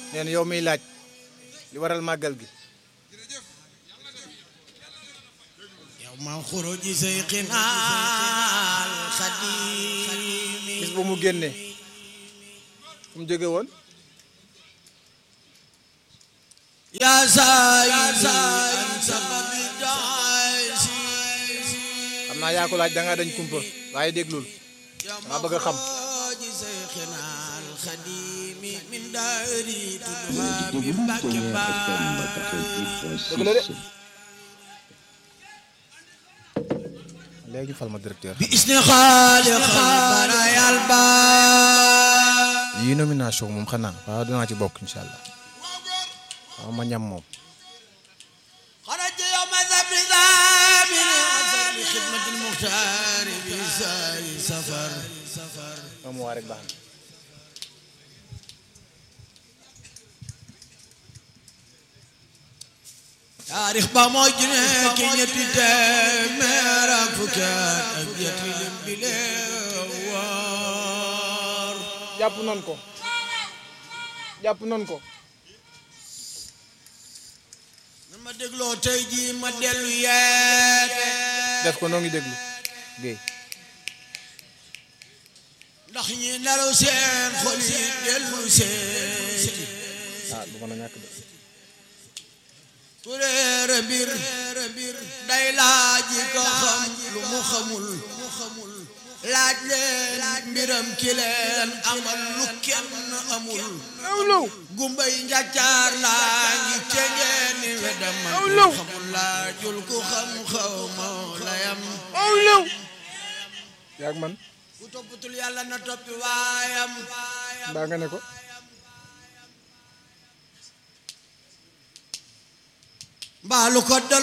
nee na yow miy laaj li waral màggal gi yow ma xuruji sayxinaal xadimi bis bu mu génnee fu mu jóge woon yaa saayidi an sababi daasi xam naa yaa ko laaj da ngaa dañ kumpa waaye déglul maa bëgg a xam xuruji sayxinaal xadimi min daari tudduha bi Mbàkke baari dëgg la de léegi fal ma directeur bi isni xaaliq barayal baari yi nomination moom xanaa waaw dinaa ci bokk incha allah waaw ma ñam moom خرج يوم ذبر ذامن أثر لخدمة المختار بساي سفر moom waa rek baax na taarix ba mooy junne ki ñetti téeméer ak fukki at ak ñetti lim bi leewar jàpp nan ko jàpp nan ko nan ma dégloo tey jii ma dellu yeete def ko noo ngi déglu Guèye ndax ñi nelaw seen xol yi dellu seeti ah du mën a ñàkk de ku réere mbir day laaj ko xam lu mu xamul laaj leen mbiram ki leen amal lu kenn amul awlaw gumbay njàccaar laa ngi cengeen ni wedam man Aw law. xamul laajul ku xam xaw ma layam awlaw yaag man ku toppatul yàlla na toppi waayam mbaa nga ne ko mbaalu ko